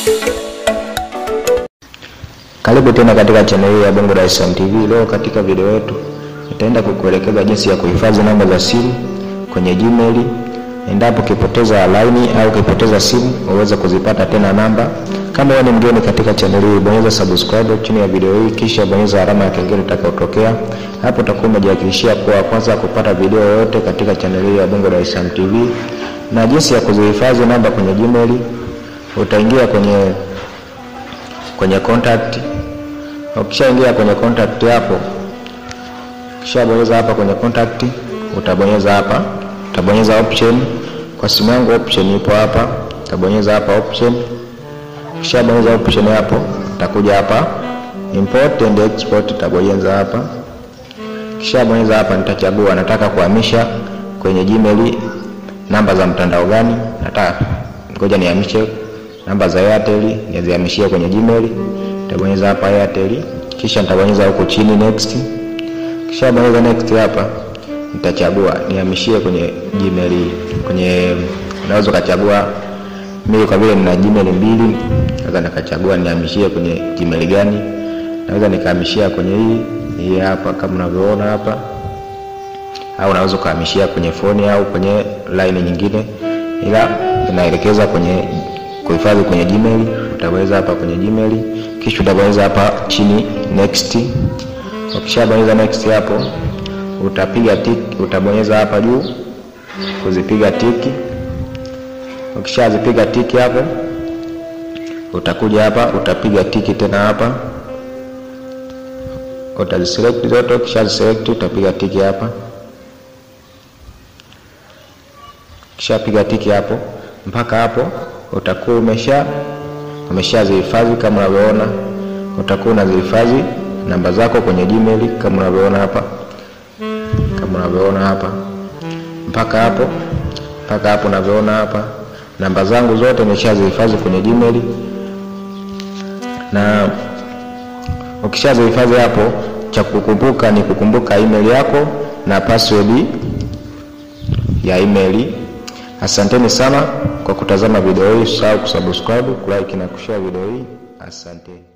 Karibu tena katika chaneli ya Bongo Dar es Salaam TV. Leo katika video yetu nitaenda kukuelekeza jinsi ya kuhifadhi namba za simu kwenye Gmail. Endapo ukipoteza laini au ukipoteza simu uweze kuzipata tena namba. Kama wewe ni mgeni katika chaneli hii, bonyeza subscribe chini ya video hii, kisha bonyeza alama ya kengele itakayotokea hapo. Utakuwa umejihakikishia kuwa kwanza kupata video yoyote katika chaneli hii ya Bongo Dar es Salaam TV. Na jinsi ya kuzihifadhi namba kwenye Gmail, utaingia kwenye kwenye contact Ukishaingia kwenye contact hapo, ukishabonyeza hapa kwenye contact, utabonyeza hapa, utabonyeza option. Kwa simu yangu option ipo hapa, utabonyeza hapa option. Ukishabonyeza option hapo, utakuja hapa import and export, utabonyeza hapa. Ukishabonyeza hapa, nitachagua nataka kuhamisha kwenye Gmail namba za mtandao gani. Nataka ngoja nihamishe namba za Airtel, nizihamishie kwenye Gmail nitabonyeza hapa Airtel, kisha nitabonyeza huko chini next. Kisha bonyeza next hapa, nitachagua nihamishie kwenye Gmail. Kwenye unaweza ukachagua, mimi kwa vile nina Gmail mbili, naweza nikachagua nihamishie kwenye Gmail gani. Naweza nikahamishia kwenye hii hii hapa kama unavyoona hapa, au unaweza ukahamishia kwenye phone au kwenye line nyingine, ila inaelekeza kwenye kuhifadhi kwenye Gmail. Utabonyeza hapa kwenye Gmail kisha utabonyeza hapa chini next. Ukishabonyeza next hapo, utapiga tick, utabonyeza hapa juu kuzipiga tiki. Ukishazipiga tiki hapo, utakuja hapa utapiga tiki tena hapa, utaziselect zote. Ukishaziselect utapiga tiki hapa. Ukishapiga tiki hapo, mpaka hapo utakuwa umesha umeshazihifadhi kama unavyoona, utakuwa unazihifadhi namba zako kwenye Gmail kama unavyoona hapa, kama unavyoona hapa, mpaka hapo mpaka hapo unavyoona hapa, namba zangu zote nimeshazihifadhi kwenye Gmail. Na ukishazihifadhi hapo, cha kukumbuka ni kukumbuka email yako na password ya email. Asanteni sana kwa kutazama video hii. Usisahau kusubscribe, kulike na kushare video hii. Asante.